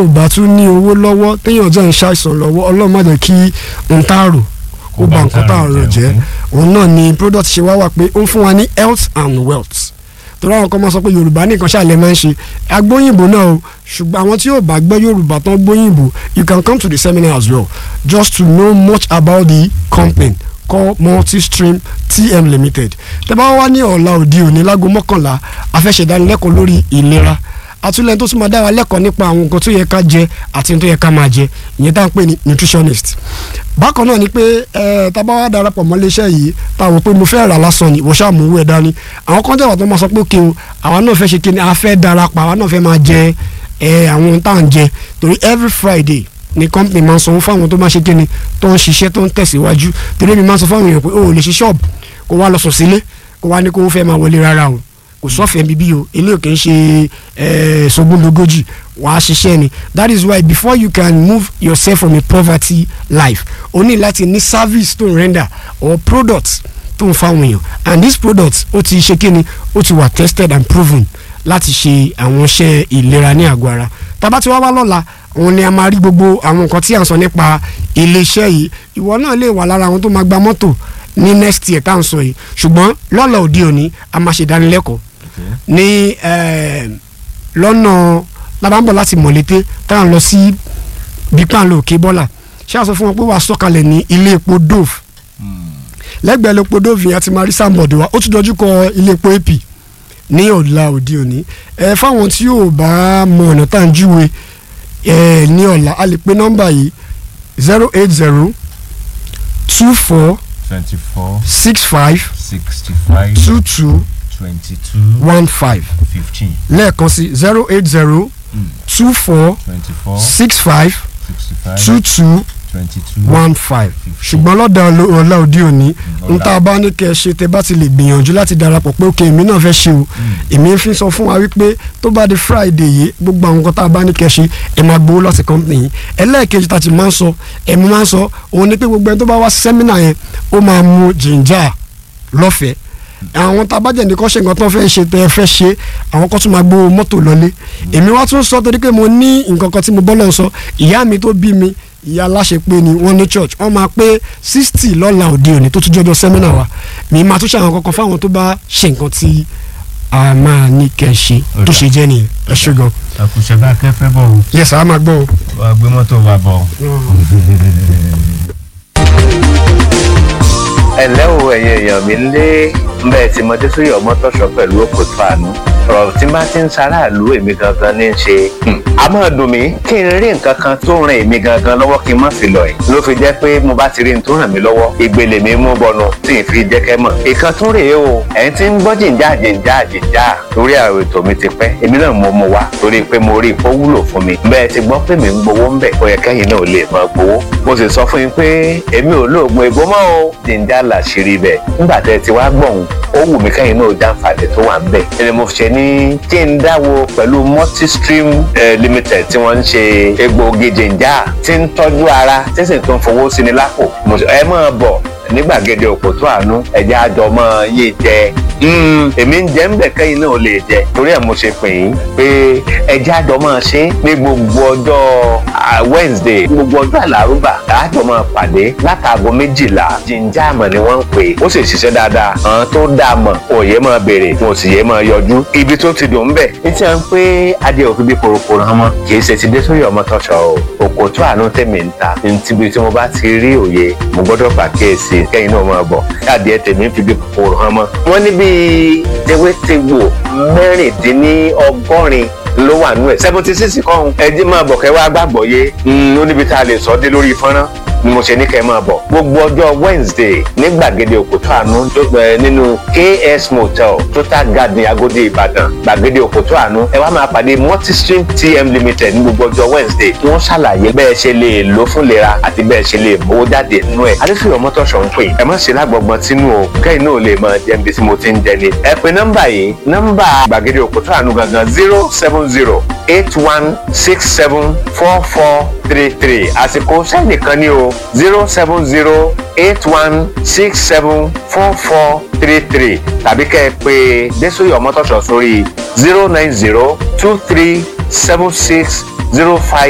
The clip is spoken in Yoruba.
ò bá tún ní owó lọ́wọ́ téèyàn jẹ́ ń ṣàìsàn lọ́wọ́ ọlọ́run má jẹ́ kí n tá rò kó ba nǹkan tá a rò jẹ́ òun náà ni product ṣe wá wà pé ó ń fún wa ní health and wealth torí àwọn kan máa sọ pé yorùbá nìkan ṣàlẹ̀ máa ń ṣe agbóyìnbó náà o ṣùgbọ́n àwọn tí yóò bá gbọ́ yorùbá tán gbóyìnbó you can come to the seminar as well just to know much about the company called multistream tm limited tẹ́ bá wá ní ọ̀la òde òní lágo mọ́kànlá a fẹ́ ṣe ìdánilẹ́kọ̀ọ́ lórí ìlera àtúnlẹ̀ tó tún máa dá wa lẹ́kọ̀ọ́ nípa àwọn nǹkan tó yẹ ká jẹ àti tó yẹ ká máa jẹ ìyẹn tá à ń pè ní nutritionist bákan náà ni pé ẹ tá a bá wá darapọ̀ mọ́ iléeṣẹ́ yìí tá a wò pé mo fẹ́ rà lásán ni ìwọ ṣáà mú owó ẹ̀ dání àwọn kan jẹ́wọ́ tó máa sọ pé kí o àwa náà fẹ́ ṣe kí ni a fẹ́ darapọ̀ àwa náà fẹ́ máa jẹ ẹ àwọn ohun tá à ń jẹ torí every friday ni company máa ń sanwó fáwọn tó máa ṣe kí ni tó ń ṣiṣẹ́ tó ń tẹ̀síwájú torí mi máa ń sọ fáwọn èèyàn pé o ò lè ṣe ṣọ́ọ̀bù kó wá lọ sùn sílé kó wá ní kó fẹ́ máa wọlé rárá o kò sọ́fẹ̀ẹ́ bíbí o eléyìí kì í ṣe sogúndogójì wàá ṣiṣẹ́ ni that is why before you can move yourself from a poverty life o ní láti ní service tó ń render or product tó ń fáwọn èèyàn and this product ó ti ṣe kíni ó ti wà tested and proven láti ṣe àwọn iṣẹ́ ìlera ní àgọ́ ara tábà tí wàá wá lọ́la òun ni a máa rí gbogbo àwọn nǹkan tí à ń sọ nípa iléeṣẹ́ yìí ìwọ náà lè wà lára àwọn tó máa gba mọ́tò ní next year tá à ń sọ yìí ṣùgbọ́n lọ́la òde òní a máa ṣe ìdánilẹ́kọ̀ọ́ ní lọ́nà labambọ̀ láti mọ̀lété tá à ń lọ sí bípàlọ́ òkè bọ́là ṣé a sọ fún wọn pé wàá sọ̀kalẹ̀ ní ilé epo dove lẹ́gbẹ̀ẹ́ epo dove yẹn a ti máa rí sáàmùbọ̀dù wa ó tún dojú kọ ilé epo ap ní ọ̀la òde òní ẹ fáwọn tí yóò bá mọ ọ̀nà tá à ń júwe ẹ ní ọ̀la a lè pe nọ́mbà yìí zero eight zero two four twenty four six five sixty five two two twenty two one five fifteen lẹ́ẹ̀kan sí zero eight zero two four twenty four six five sixty five two two twenty two one five ṣùgbọ́n lọ́dọ̀ ọ̀la òde òní n tá a bá ní kẹ́ ẹ ṣe tẹ́ bá ti lè gbìyànjú láti darapọ̀ pé òkè èmi náà fẹ́ ṣe o èmi fi sọ fún wa wípé tó bá di friday yìí gbogbo àwọn nǹkan tá a bá ní kẹ́ ẹ ṣe ẹ máa gbowó lọ́sẹ̀ company yìí ẹlẹ́ẹ̀kejì tá a ti máa ń sọ ẹ̀mí máa ń sọ òun ni pé gbogbo ẹni tó bá wá sẹ́mínà yẹn ó máa mu jìnjà lọ́fẹ̀ẹ́ àwọn tá a bá jẹ́ nìkan ṣe nǹkan tó fẹ́ ṣe tẹ́ ẹ fẹ́ ṣe àwọn kan tún máa gbowó mọ́tò lọlé èmi wá tún sọ torí pé mo ní nǹkan kan tí mo bọ́ lọ́n sọ ìyá mi tó bí mi ìyá aláṣepé ni wọ́n ní church wọ́n máa pé sixty lọ́la òde òní tó tún jọjọ sẹ́mínà wa mi máa tún ṣe àwọn kankan fáwọn tó bá ṣe nǹkan tí a máa ní kẹ́ ẹ ṣe tó ṣe jẹ́ nìyẹn ẹ ṣe gan. àkùṣe bá kẹfẹ bọ o yes a máa gbọ́ o. wàá gbé mọ́tò wa bọ̀. ẹ̀lẹ́ o ẹ̀yin èèyàn mi lé mbẹ́ tí mo dé sórí ọmọtọ́ṣọ pẹ̀lú òkòtò àánú ọ̀rọ̀ tí bá ti ń ṣaráàlú èmi gangan ní í ṣe. a máa dùn mí kí n rí nǹkan kan tó ràn èmi gangan lọ́wọ́ kí n má fi lọ ẹ̀. ló fi jẹ́ pé mo bá ti rí n tó ràn mí lọ́wọ́ ìgbèlè mi mú bọnu tí n fi jẹ́ kẹ́ mọ̀. ìkan tún rèé o ẹ̀ ń ti ń gbọ́ jìnjà jìnjà jìnjà lórí àwọn ètò mi ti pẹ́ èmi náà mo mú wa torí pé mo rí ipò wúlò fún mi. bẹ́ẹ̀ ti gbọ́ pé mi ń gbowó ń bẹ̀ ó yẹ kẹ́yìn náà lè máa gbowó. mo sì sọ fún yín pé èmi ò lóògùn ègbó mọ́ o jìnjà làṣírí bẹ̀ nígbà tẹ́ ti wá gbọ̀hún ó wù mí kẹ́yìn náà jàǹfààní tó wà ń bẹ̀. ẹni mo ṣe ní kí n dáwọ́ pẹ̀lú multistream eh, limited tí wọ́n ń ṣe egbòogi jìnjà tí ń tọ́jú ara tí sì tún fowó sí ni lápò. mo sọ ẹ máa bọ̀ ní gbàgede òkòtó àánú ẹ̀jẹ̀ àjọ máa yé jẹ èmi ń jẹ́ ń bẹ̀ kẹ́yìn náà lè jẹ torí ẹ̀ mo ṣe pè yín pé ẹ̀jẹ̀ àjọ máa ṣe ní gbogbo ọjọ́ Wednesday gbogbo ọjọ́ àlárúbà àjọ máa pàdé látàgọ́ méjìlá jíjà àmọ̀ ni wọ́n ń pè ó sì ṣiṣẹ́ dáadáa àwọn tó dáa mọ̀ òye máa béèrè wọn ò sì yé máa yọjú ibi tó ti dùn bẹ̀ ní tí wọ́n ń pé adé òfin bí korokoro hàn mọ́ kì í ṣe ti dé sórí ọmọ tọ́ṣọ o òkòtó àánú tèmi ń ta níbi tí mo bá ti rí òye mo gbọ́dọ̀ pàkíyèsí kẹ́yìn náà máa bọ̀ adìẹ tèmi fi bí kòkòrò hàn mọ́. wọ́n ní bíi tewétegbò mẹ́rìndínlọ́gọ́rin ló wà nú ẹ̀ seventy six kọ́hún ẹjí máa bọ̀ kẹ́ wá gbàgbọ́ yé ó níbi tá a lè sọ dé lórí fọ́nrán ni mo ṣe ní kẹ́ máa bọ̀ gbogbo ọjọ́ Wednesday ní gbàgede òkúta àánú nínú KS Motel Total Garden Agodi Ìbàdàn gbàgede òkúta àánú ẹ wá máa pàdé Multistream TM Limited ní gbogbo ọjọ́ Wednesday tí wọ́n ṣàlàyé bẹ́ẹ̀ ṣe lè lò fún lera àti bẹ́ẹ̀ ṣe lè mówó jáde nínú ẹ̀ adéfìyàn mọ́tòṣọ̀ ń pè ẹ má ṣe lágbọ̀gbọ̀n tínú o kẹ́yìn náà lè máa jẹ́ ibi tí mo ti ń jẹ ni ẹ pè nọ́mbà yìí nọ́mbà gbàgede òkúta àánú gangan zero seven zero eight one six seven four four three three àsìkò sẹ́ẹ̀nì kan ní o zero seven zero eight one six seven four four three three tàbí kẹ́ ẹ pè Désòyè Ọmọ́tọ̀ṣọ̀ sórí zero nine zero two three seven six zero five